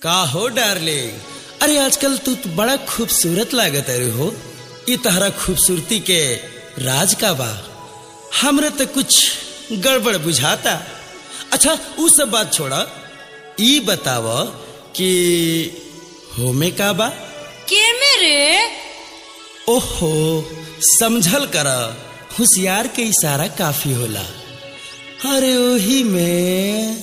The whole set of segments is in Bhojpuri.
का हो डार्लिंग अरे आजकल तू तो बड़ा खूबसूरत लागत अरे हो ई तहरा खूबसूरती के राज का बा हमरे तो कुछ गड़बड़ बुझाता अच्छा उ सब बात छोड़ा ई बताव कि होमे का बा के मेरे ओहो समझल कर होशियार के इशारा काफी होला अरे ओही में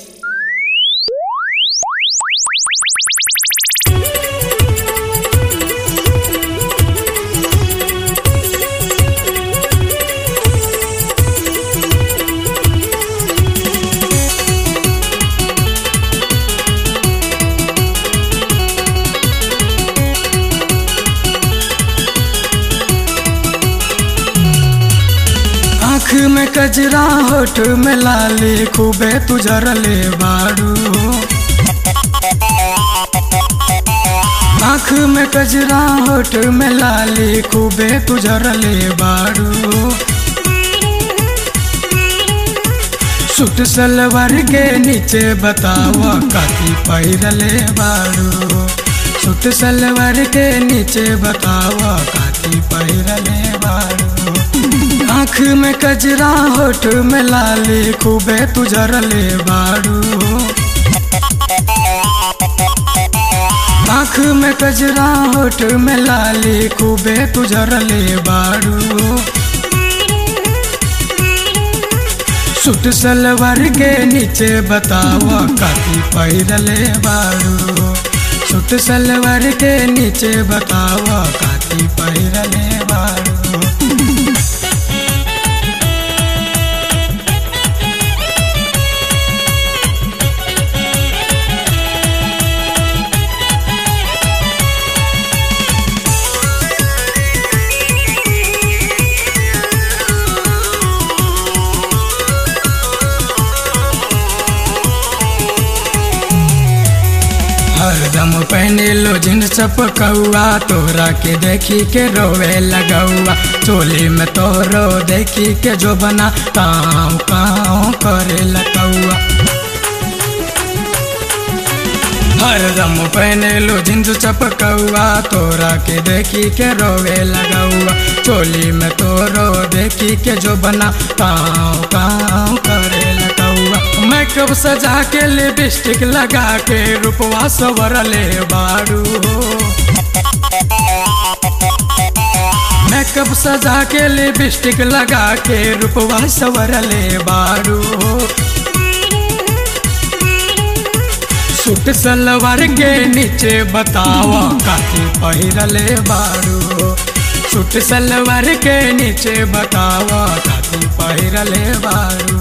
आँख में कजरा होठ में लाली खूबे तुझरले बाड़ू आँख में कजरा होठ में लाली खूबे तुझरले बाड़ू सूट सलवार के नीचे बताव काती पहिरले बाड़ू सूट सलवार के नीचे बताव काती पहिरले बाड़ू आँख में कजरा होठ में लाली खूबे तुझरले बाड़ू आँख में कजरा होठ में लाली खूबे तुझरले बाड़ू सूट सलवार के नीचे बताव काती पहिरले बाड़ू सूट सलवार के नीचे बताव काती पहिरले बाड़ू हरदम पहने लो जींस चपकौआ तोहरा के देखी के रोवे लगौआ चोली में तोहरो देखी के जो बना काँव काँव करे लगौआ हरदम पहने लो जींस चपकौआ तोरा के देखी के रोवे लगौआ चोली में तोरो देखी के जो बना काँव काँव करे लगौआ मेकअप सजा के लिपस्टिक लगा के रूपवा सवरले बारू मेकअप सजा के लिपस्टिक लगा के रूपवा सवरले बारू सूट सलवार के नीचे बताव काती पहिरले बारू सूट सलवार के नीचे बताव काती पहिरले बारू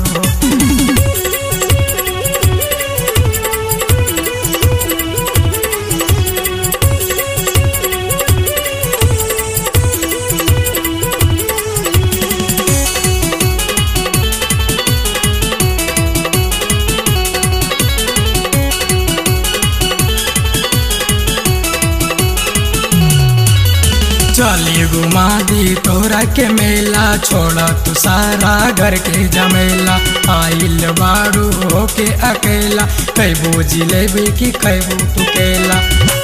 चली घुमा दी तोरा के मेला छोड़ा तू सारा घर के जमेला आइल बारू होके अकेला कैबू जिलेबी की कैबू तू केला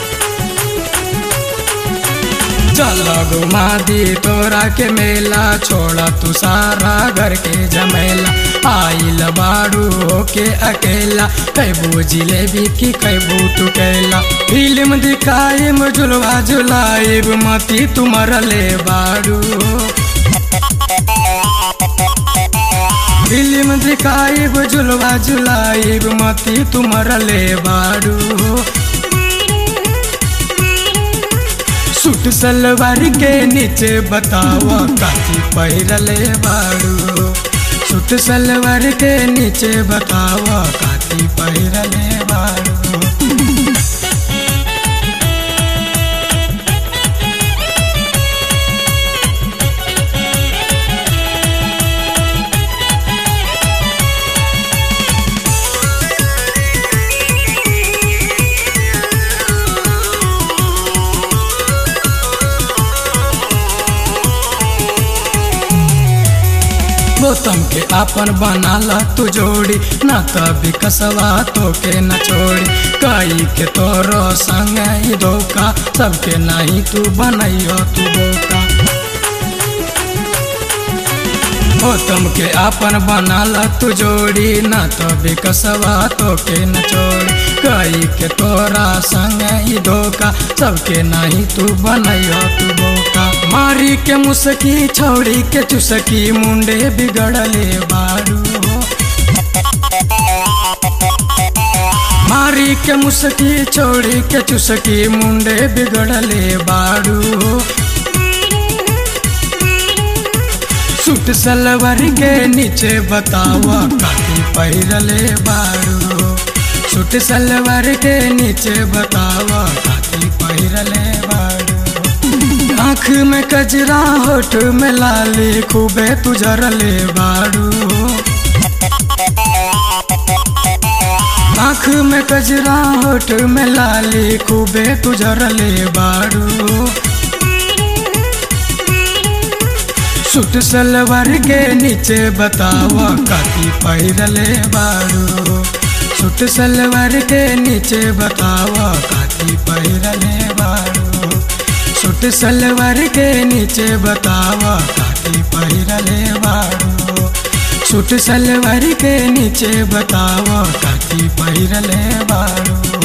चल घुमा दी तोरा के मेला छोड़ा तू सारा घर के जमेला आइल बारू होके अकेला कैबू जिलेबी की कैबू तू केला फिल्म दिखाइम झुलवा झुलाइब मती तुमरले बारू फिल्म दिखाइब झुलवा झुलाइब मती तुमरले बारू सूट सलवार के नीचे बताव काती पहिरले बाड़ू सूट सलवार के नीचे बताव काती पहिरले बाड़ू गौतम के के आपन बनाला तू जोड़ी ना तभी कसवा तो के न छोड़ी कई के तोरो संग ही धोखा सबके नहीं तू बनैयो तू बोका हो तुमके आपन बनाला तू जोड़ी ना तो बिकसवा तो के न छोड़ी कई के तोरा संग ही धोखा सबके नहीं तू बनैयो तू बोका मारी के मुसकी छोड़ी के चुसकी मुंडे बिगड़ले बारू हो मारी के मुसकी छोड़ी के चुसकी मुंडे बिगड़ले बारू हो सूट सलवर के नीचे बतावा काटी पहिरले बारू सूट सलवर के नीचे बतावा काटी पहिरले बारू आँख में कजरा होठ में लाली खूबे तुझरले बारू आँख में कजरा होठ में लाली खूबे तुझरले बारू सूट सलवार के नीचे बतावा काती पहिरले बारू सूट सलवार के नीचे बतावा काती पहिरले बारू सूट सलवार के नीचे बतावा काती पहिरले बारू सूट सलवार के नीचे बतावा काती पहिरले बारू